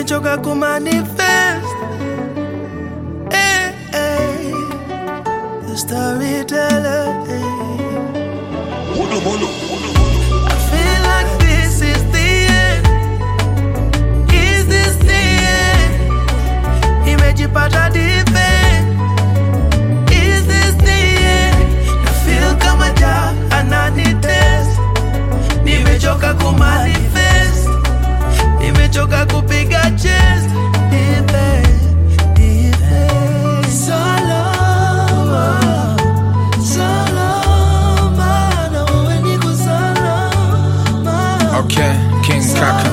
nimechoka kumanifest eh, eh. The storyteller eh. I feel like this is the end. Is this the end? Nimejipata deep end. Is this the end? Na feel kama ja ananitest. Nimechoka kumanifest. Nimechoka kupiga chest. Deep end, deep end. Solo, solo, mana wewe niko salama. Okay, King Kaka.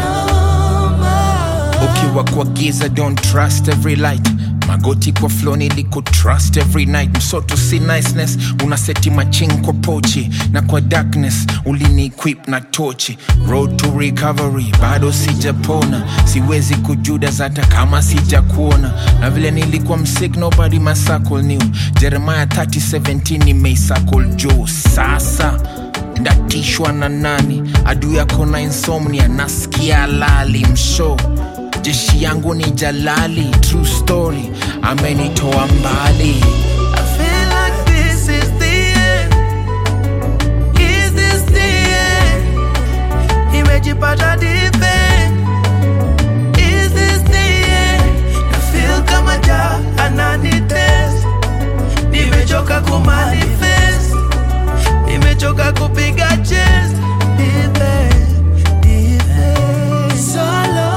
Ukiwa kwa giza don't trust every light magoti kwa flow niliko trust every night msoto si niceness unaseti maching kwa pochi na kwa darkness ulini equip na tochi road to recovery bado sijapona siwezi kujudas hata kama sijakuona na vile nilikuwa msik nobody masakol new jeremiah 3017 nimeisakol juu sasa ndatishwa na nani adui yako na insomnia nasikia lali msho jeshi yangu ni jalali true story amenitoa mbali I feel like this is the end. Is this the end? Nimejipata deep end. Is this the end? Na feel kama ja ananitest. Nimechoka kumanifest. Nimechoka kupiga chest. Deep end, deep end. Solo,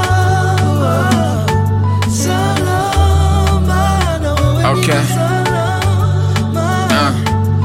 solo, mana wewe Okay. niko salama. uh.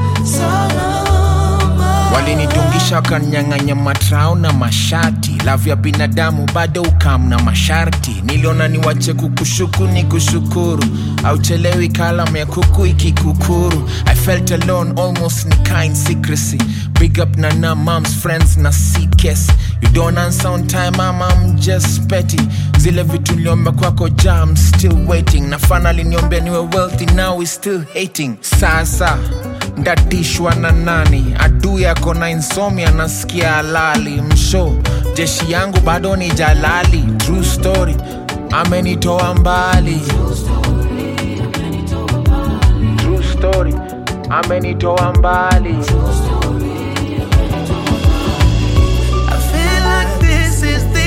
walinidungisha wakanyang'anya matrao na mashati lavu ya binadamu bado ukam na masharti niliona niwache kukushuku ni kushukuru auchelewi kalam ya kuku ikikukuru i felt alone almost ni kind secrecy big up na na moms friends na ckes you don't answer on time mama I'm just petty zile vitu niliomba kwako ja I'm still waiting na finally niombea niwe wealthy now we still hating sasa ndatishwa na nani adui yako na insomnia nasikia halali msho jeshi yangu bado ni jalali true story amenitoa mbali true story amenitoa mbali I feel like this is the